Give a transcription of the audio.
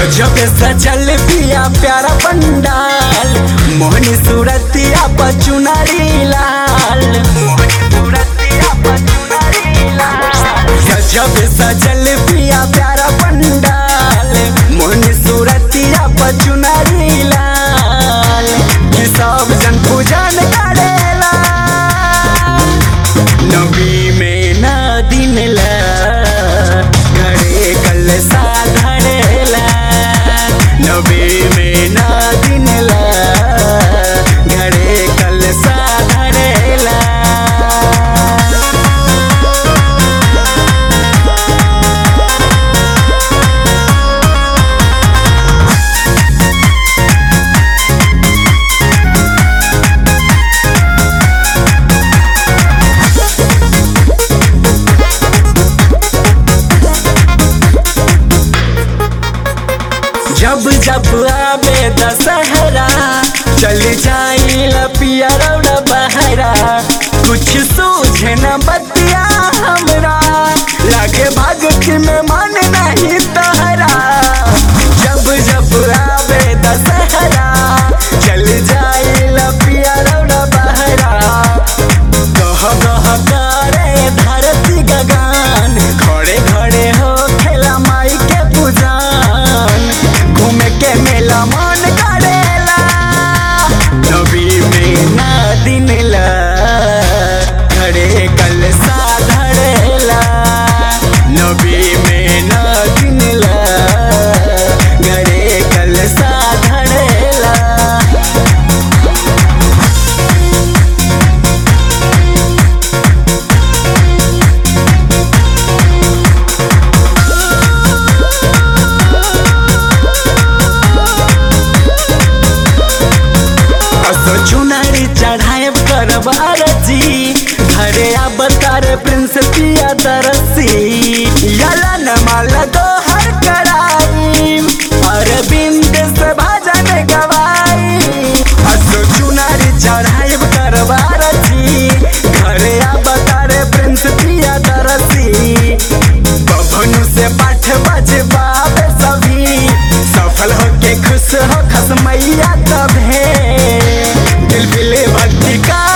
गजब सजल पिया प्यारा पंडाल मोहनी सूरतिया पचुनारी लाल गजब सजल पिया प्यारा पंडाल मोहनी सूरतिया पचुनारी लाल कि सब जन पूजन करेला नबी में ना दिन ला घरे कल साधरेला नबी में ना दिन ला घरे कल साधरेला जब जब आवे दशहरा चल जाई लपिया रौड़ा बहरा कुछ सूझे न बतिया हमरा लागे भगत में मन नहीं तहरा जब जब आवे दशहरा चल जाई लपिया रौड़ा बहरा कह कह करे धरती गगन खड़े खड़े हो खेला माई के पूजन घूमे के मेला मन करेला नबी में ना दिन ला खड़े कल साधरेला नबी में ना दिन ला घरे कल साधरेला असो चुनारी चढ़ाए करब अरजी घरे अब तार प्रिंस पिया तरसी यला न माल दो हर कराई अरविंद से भजन गवाई असो चुनारी चढ़ाए करब अरजी घरे अब तार प्रिंस पिया तरसी बभनु से पाठ बजबावे सभी सफल होके खुश हो खस मैया तभे दिल बिले भक्ति का